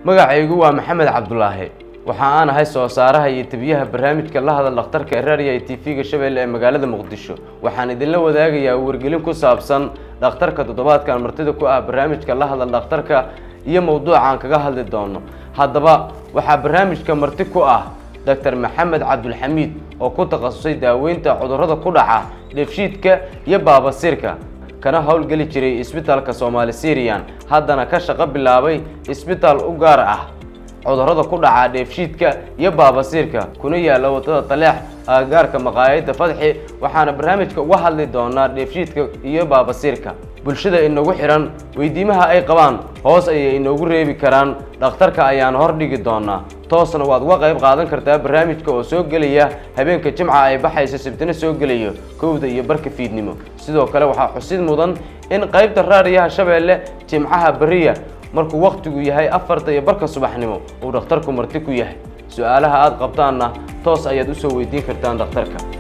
magacaygu waa maxamed cabdulaahi waxa aan ahay soo saaraha iyo tebiyaha barnaamijka la hadal dhakhtarka ee raadiya t v-ga shabeelle ee magaalada muqdisho waxaan idinla wadaagayaa wargelin ku saabsan dhakhtarka toddobaadkan martida ku ah barnaamijka la hadal dhakhtarka iyo mowduuca aan kaga hadli doono haddaba waxaa barnaamijka marti ku ah doctor maxamed cabdulxamiid oo ku takhasusay daaweynta cudurrada ku dhaca dheefshiidka iyo baabasiirka kana howlgeli jiray isbitaalka soomaali syrian haddana ka shaqo bilaabay isbitaal u gaar ah cudurrada ku dhaca dheefshiidka iyo baabasiirka kuna yaalla wadada taleex agagaarka maqaayadda fadxi waxaana barnaamijka uga hadli doonaa dheefshiidka iyo baabasiirka bulshada inagu xidhan weydiimaha ay qabaan hoos ayay inoogu reebi karaan dhakhtarka ayaan hordhigi doonaa toosna waad uga qayb qaadan kartaa barnaamijka oo soo gelaya habeenka jimca ay baxayso sabtino soo gelayo kowda iyo barka fiidnimo sidoo kale waxaa xusid mudan in qaybta raadiyaha shabeelle jimcaha beriya markuu wakhtigu yahay afarta iyo barka subaxnimo uu dhakhtarku marti ku yahay su-aalaha aada qabtaanna toos ayaad usoo weydiin kartaan dhakhtarka